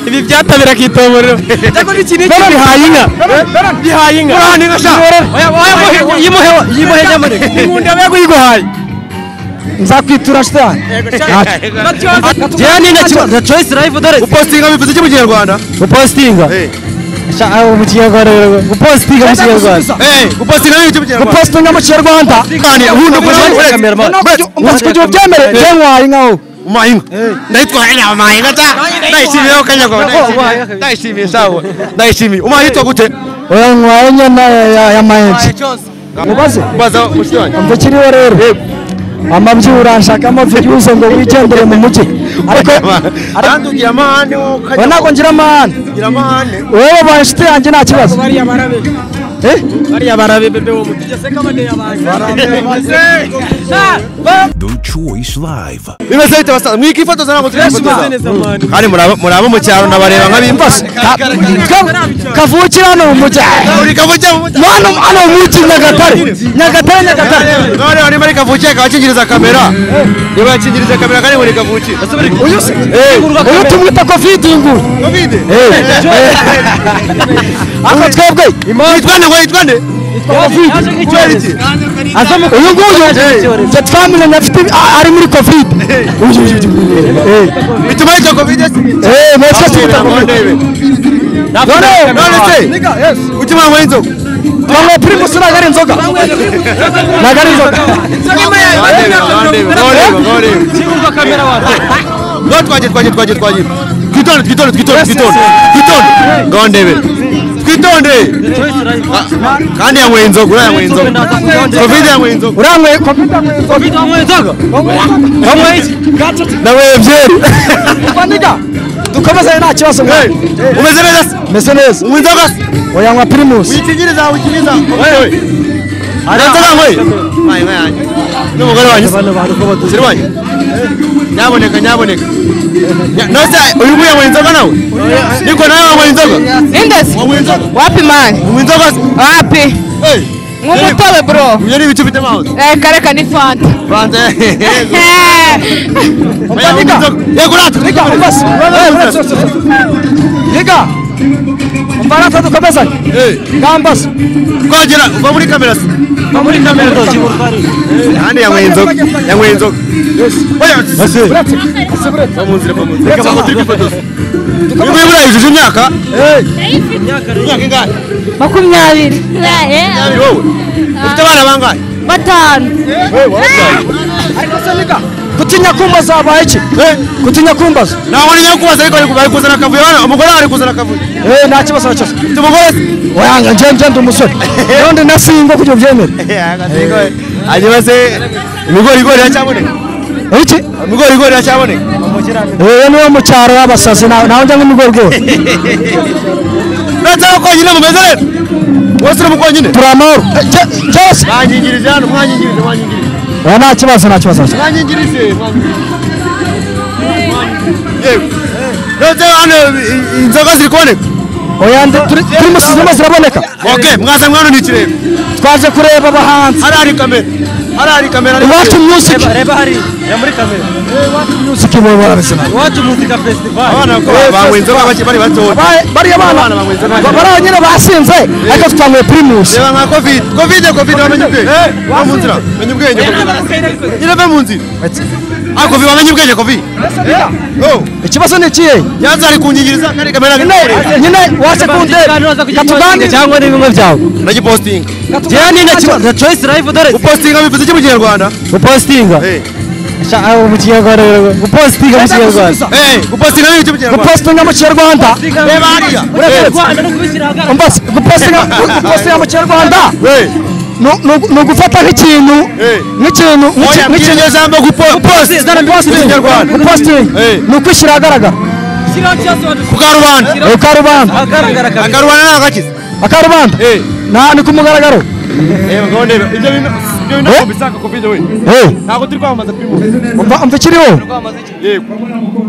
ibi byatabira akitomorera cyangwa n'ikintu iki bihaye inka bihaye inka urahana inka sha oya oya oya, yimuhe yimuhe nyamuneka inkunda aba yakuyiguhaye nzakwitura shitani jeya ni inka kiba choice live dore upostinga bivuze iki mu kinyarwanda upostinga Eh. Sha- ah, mu kinyarwanda rero upostinga mu kinyarwanda Eh, upostinga bivuze iki mu kinyarwanda upostinga mu kinyarwanda kandi ubundi upostinga uretse umunsi kugira ubyemere Eh. byantwaye inkaho umayinga ndayitwaye nawe mayinga ta ndayishimiye ho kanyagwa ndayishimiye ndayishimiye sawa ndayishimiye umaye yitwa gute oya ntwaye nyana ya- ya- ya mayenje mubaze mbaza mushiki wanjye mva kiriho rero amabyi uranshakamo vyihuse ngo wigendere mu mugi ariko kandi ugira amahane wowe oya ukajya ntabwo ngira amahane ugira amahane wewe baye inshuti yanjye nta kibazo bariya barabe Eh? bariya barabe bebe wo mutigeze ko abaneye abantu The Choice Live. bimeze bite basaza mwikifotoza ntabwo bameze twikifotoza neza mani kandi muraba muraba mu cyaro nabareba nk'abimbaza Ka- kavukira hano mu mugi buri kavukiye mu No, hano hano mu mugi nyagatare nyagatare nyagatare noneho niba ari kavukiye akaba akingiriza kamera niba yakingiriza kamera kandi buri kavukiye uyu se uyu tumwita covid nguyu kovide ako twebwe yitwande ngo yitwande covid kubera iki uyu nguyu twe twamenye afite ah, ari muri covid Uyu, uyu, uyu. Eh. bituma yitwa kovide Eh, natwe tumwita covid none none se utima ngo inzoga Bamwe primus ntabwo ari inzoga ntabwo ari inzoga twagire twagire twagire twagire twitonde twitonde twitonde twitonde twitonde ngondebe twitonde Ah, kandi yanyweye inzoga uriya yanyweye inzoga covid yanyweye inzoga uranyweye covid anyweye inzoga wanyweye iki nanyweye byeri Umva niga dukomeze nta kibazo mwana. umeze neza se meze neza unywa inzoga se uyanywa primus wikingiriza wikingiriza wewe nta nzoga yanyweye Wayi, wayi, wayi. n'umugore wanyu se siri wanyu nyaboneka nyaboneka Nya- nose uyu nguyu yanyweye inzoga nawe niko nawe wanyweye inzoga Indus wanyweye inzoga wapi mani unywa inzoga se wapi Hey, nk'umutobe bro ibyo ni ibicu bitema hose Eh, kareka ni fanta banze Eh, Oya, unywa inzoga. yego natwe niga dukomeze. umvase Hey, niga umva natwe dukomezanye hey. ngambaza twagera uva muri kamera se uva muri kamera kandi yanyweye inzoga yanyweye inzoga Oya, uretse va mu nzira va mu nzira reka bango turi kwifotoza uyu nguyu buriya yujuje imyaka imyaka ingana makumyabiri Ari wowe ufite abana bangahe batanu gutinya kumbaza habaye iki gutinya kumbaza ntabwo ni nyakubaza ariko ari ku- ari kuzana akavuyo hano umugore wawe ari kuzana akavuyo Eh, nta kibazo na cyose ufite umugore se wayanga nje nje ndi umusore ubundi nasingo kugira ubyemere hanyuma se ibigorigori iracyaboneka iki ibigorigori iracyaboneka uyu niwo mu cyaro y'abasazi na- nawe njya nk'imigorigori uretse ko konyine mumeze neza wese uri mukonyine turi amahoro Eh, je- jewe mwanyingirije hano mwanyingirije mwanyingirije Oya, nta kibazo nta kibazo mwanyingirije yewe uretse hano i- i- inzoga ziri kuboneka oya ndi- turi turi musizimo ziraboneka ok mwasa mwana ni ikirere twaje kureba abahanzi hariya hari kamera hariya hari kamera iwacu music reba hari ya muri kamera music bo barabisana iwacu muzika festival abana bawe inzoga bake bari batoya bariya bana ba- bariya nyine basinze ariko twanyweye primus reba nka covid covid covid wamenye ubwenge va mu nzira menye ubwenge nyine ve mu nzira ah covid wamenye ubwenge covid oh ikibazo ni ikihe yanze ari kunyingiriza kandi kamera nyine ari nyine waje kundeba katuganira cyangwa n'ibimwe byawe nagipostinga jewe ni nta kibazo the choice live dore upostinga bivuze iki mu kinyarwanda upostinga Sha- ah, mu kinyarwanda rero upostinga mu kinyarwanda Eh, gupostinga bivuze iki mu kinyarwanda upostinga mu kinyarwanda reba hariya uretse umbaze gupostinga gupostinga mu kinyarwanda Eh, ni- ni- ni ugufata nk'ikintu Eh. nk'ikintu oya nk'iki- nk'ikintu mbwirwa ijambo gupostinga Ikinyarwanda. ni ukwishyira ahagaragara ku karubanda ukarubanda agaragara kabiri akarubanda ntabwo akize akarubanda Eh. nta ni ku mugaragaro Reba ngo ndebe ibyo bintu ibyo Eh? bintu ntabwo bisanga covid we Eh, ntabwo turi kwamamaza primus umva umva ikiriho yego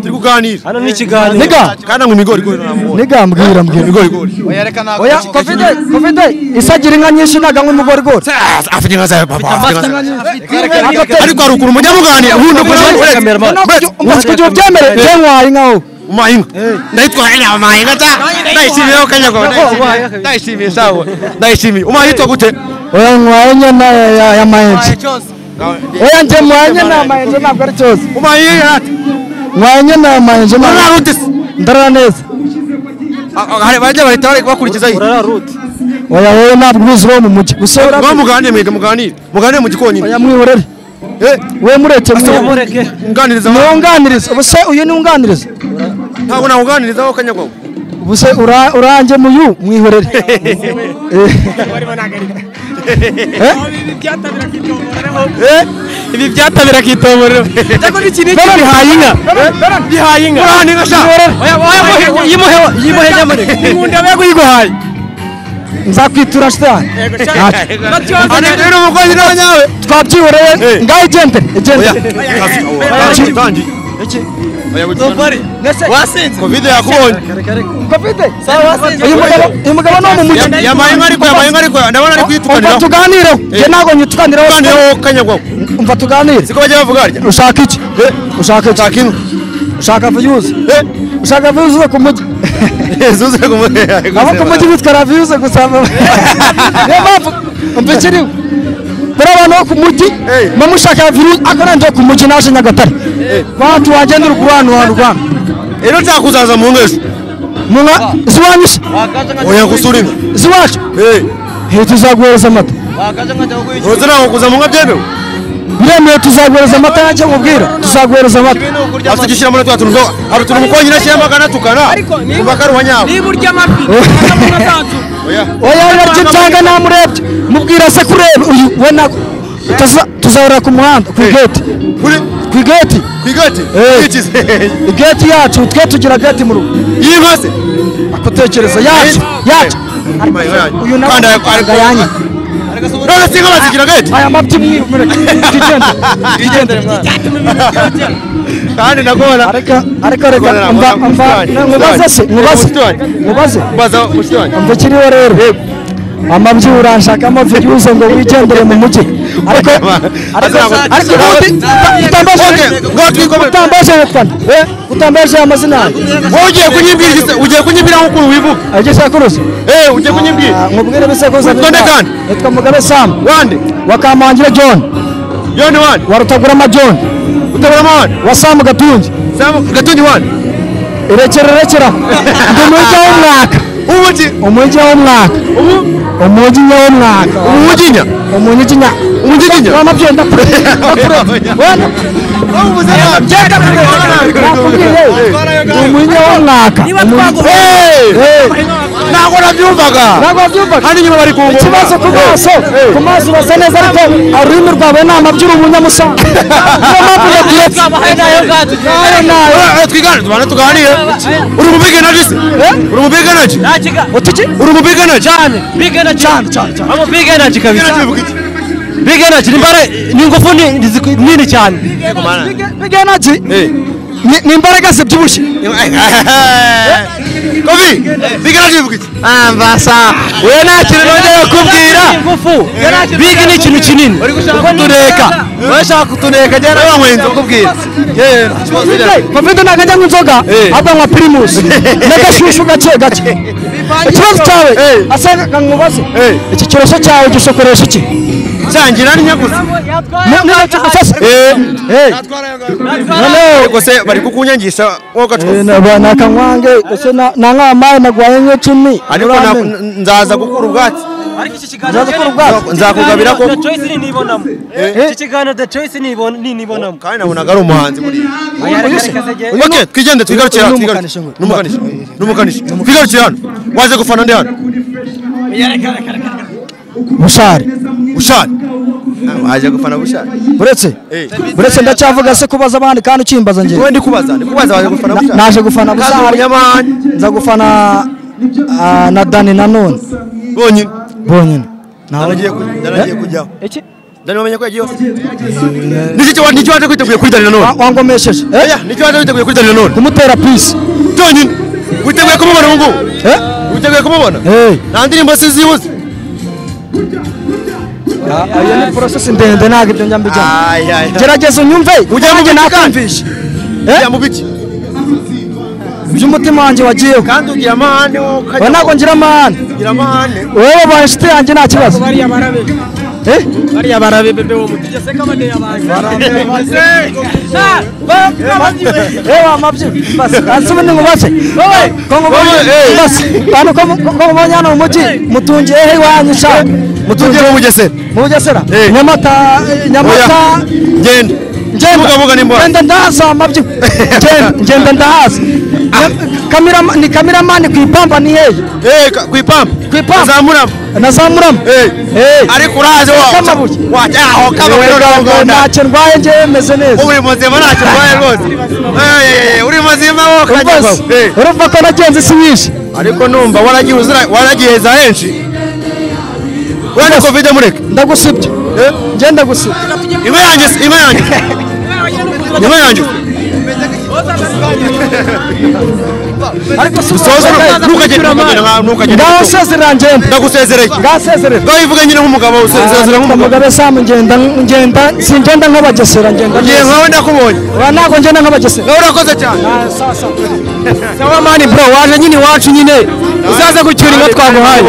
turi kuganira hano ni ikiganiro niga kandi ngo ibigorigori ntabwo niga mbwira mbwira ibigorigori oya covid covid isagira inka nyinshi ntaga nk'umugorigori afite inka zawe papa afite inka zawe Agatebe. ariko hari ukuntu mujya muganira ubundi ukora Noneho kugira- umva kugira ubyemere je ntwaye inka wowe Mainga. Naitwa ina Mainga ta. Naishimia Okanyagwa. Naitwa- Naishimia sawa. Naishimia. Umaitwa gute. oya mwanye na ya ya maenje oya nje mwanye na maenje na gari chose Umainga hata. mwanye na maenje Ora na rutes. ndaraneza Hari bajya bahita bari bakurikiza iyi. oya oya na bwizi wo mu muji usora Ngo muganire mwiga muganire. Muganire mu gikoni. oya mwihorere Eh, we mureke mwe mureke nganiriza. niwunganiriza ubuse uyu niwunganiriza Ntabwo nawuganiriza Okanyagwa. ubuse ura- urange muyu mwihorere Eh, ibi byatabira akitomborero cyangwa n'ikintu iki bihaye inka bihaye inka uranira sha. oya oya oya, yimuhe yimuhe nyamuneka nkunda we kuyiguhaye nzakwitura shitani Ari rero umukozi nawe nyawe. twabyihoreye Eh. ngaho igendere Oya. igendere Tangi, tangi. Oya, witonde. wasinze Covid yakubonye. covid sawa wasinze uyu mugabo uyu mugabo ni mu muji Ya- Ya Mainga ariko ya Mainga ariko ndabona ari umva kwitukanira. tuganireho Eh. nge ntabwo nyitukaniraho Tukanira Okanyagwa. umva tuganire Siko bajya bavuga harya. ushaka iki ushaka iki ushaka viyuzi Eh, ushaka viyuzi zo ku mugi zuze kumwe. abo ku mugi bitwara viyuzi gusa niyo mpamvu mbikiriwe buriya abantu bo ku mugi Eh. mba mushaka viyuzi ariko nanjye ku mugi naje nyagatare bantu wagenda uri kurwana wa rwanda Rero nzakuzaza mu ngejo. munka ziwanyishe Oya gusurina. ziwacu Eh, hehe tuzaguhereza amata roza ntabwo kuza mu nka byemewe. biremewe tuzaguhereza amata yanjye mubwira tuzaguhereza amata Afite icyo ushyira muri twa tuntu zo. Hari utuntu mukonyine ashyiramo akanatukana. Kuva karuha nyabo. niba urya amafi Oya. oya yaryo cyangwa namurebye mubwira se kureba uyu we na utaza- tuzahurira ku muhanda ku igeti Kuri ku igeti kwigati. Eh. Kwikize. igeti yacu twe tugira geti mu rugo Yimase. akutekereza yacu yacu uyu nawe Kandi ariko- ariko- yanye None singa bazigira gati. aya mabyi mwimureke twigendere twigendere Kandi nagora. areka areka reka Gukorera mba mu mba busitani, nkubaze se busitani. nkubaze Busitani. nkubaze Baza ushitanye. mbikiriho rero amabyi uranshakamo viyuze ngo wigendere mu mujyi ariko ariko ariko ubundi utambaje Okay, ngo twikomere. utambaje wukwana we utambaje amazina yawe Wowe ugiye kunyimbwira iki se? ugiye kunyimbwira nk'ukuntu wivuga. agiye sakuruza Eh, ugiye kunyimbwira. nkubwire bisekuruza Witonde kandi. nitwa mugabe sam Wande. wakamangira john Yoni wande. wa rutagurama john Utabura wande. wa sam gatungi Samu gatunyi wande. irekera irekera ndi umujyi w'umwaka Ubuki. umujyi w'umwaka Ubu. umujyi w'umwaka Ubuginya. umujyi nya umujyi Umujinya? w'amabyeyi ndakure wenda umujinya w'umwaka ntabwo nabyumvaga hano inyuma bari kungoma ikibazo ku maso ku maso urasa neza ariko ururimi rwawe ntabwo by'uri umunyamusaga niyo mpamvu yabyetse nayo nayo twigane tubane tuganire uri mu bigana ki se uri mu bigana ki utuki uri mu bigana ki cyane big energy cyane cyane cyane big Big energy energy kabisa bivuga iki? big energy ni imbare ni ingufu ni- ni ziku- nini cyane bigenagi Eh. ni imbaraga zibyibushye Kofi, big energy bivuga iki? ambasa we nta kintu nongeye kubwira big ni ikintu kinini kutuneka urashaka kutuneka Kagera wanyweye inzoga ubwira. Genda. covid nakajya mu nzoga Eh. ahubwo anywa primus n'agashushu gake gake ikibazo cyawe Eh. asanga nkubaze Eh. iki kirosho cyawe gisokoresha iki Sangira n'inyaguzi. Ariko se bari kukunyangisha wowe ugacuruza. nakanywange ese nankamaye nagwaye nk'icumi ariko na- n- nzaza gukura ubwatsi nzakugabira ko iki kiganiro the choice nibonamo kandi nabonaga ari umuhanzi buriya okay twigende twigarukire hano twigarukire n'umukanishi n'umukanishi twigarukire hano waje gufana ndi hano bushari bushari Ah, waje gufana bushari buretse Eh. buretse ndacyavuga se kubaza abandi kandi ukimbaza njye wowe ndi kubaza ndi kubaza waje gufana bushari naje gufana Kaza bushari umunyamahane nza gufana ah, na dani nanone bonyine bonyine nawe naragiye ku- naragiye kujyaho iki dani wamenye ko yagiyeho nicyo kiwa- nicyo waje kwiteguye kuri dani nanone wangomesheje eh? oya nicyo waje kwiteguye kuri dani nanone kumutera pisi byonyine witeguye kumubona ubu ngubu eh? witeguye kumubona Eh. nta ndirimbo sizibuze Ah, ah, iyo ni porosesi ndende ntabwo ibyo njya mbijyamo gerageza unyumve Ujya mu nanjye biki kandi? nakumvishe ujya mu biki by'umutima wanjye wagiyeho kandi ugira amahane wowe oya ukajya ntabwo ngira amahane ugira amahane wowe ubaye inshuti yanjye nta kibazo Eh? bariya barabe bebe wo mutugeze kabane yabanyu Eh, wa mabyi basi kansi ubundi ngubase wowe ko nkubonye Wowe, eh. basi bantu ko mu- ko nkubonye hano mu mujyi mutungiye he iwanyu sha mutungiye mu bugesera mu bugesera Eh. nyamata eh, nyamata Oya. genda ngenda Vuga, vuga, ni mbona. ngenda ndahaza wa mabyi Ngenda- ngenda ndahaza Nya- kamerama- ni kameramani ku ipamba ni hehe Eh, ka- ku ipampu Ku ipampu. zamuramo nazamuramo Eh. ariko urazi wowe Kamabuye. waho kamabuye uri abaganda ntacyo ndwaye njyewe meze neza uri muzima ntacyo urwaye rwose Eh, eh, eh, uri muzima wowe Urumva se? kanyarwanda urumva ko nagenze isi nyinshi ariko numva waragiye uzira waragiheza henshi urane covid mureke ndagusibye ngenda gusibya imwe yanjye si- imwe yanjye imwe yanjye ariko si soza ntukagende ntukagende, ntukagende ngaho sezerera ngenda ndagusezereye ngaho sezerera ngaho ivuga nyine nk'umugabo usezera nk'umugabo mugabe samu ngenda ngenda singenda nk'abagesera ngenda ngiye neza. nkawe ndakubonye Oya, ntabwo ngenda nk'abagesera nawe urakoze cyane sawa mani bro waje nyine iwacu nyine uzaze gucyura inka twaguhaye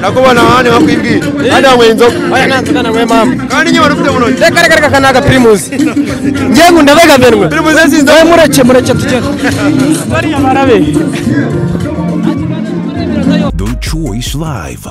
nakubona ahandi nkakwibwira kandi wanyweye inzoga oya nanze kana we mama kandi nyine wari ufite mu ntoki reka reka reka kanaga primus ngiye ngunda vega benwe turi mu zindi wowe mureke mureke tugende bariya barabe The Choice Live.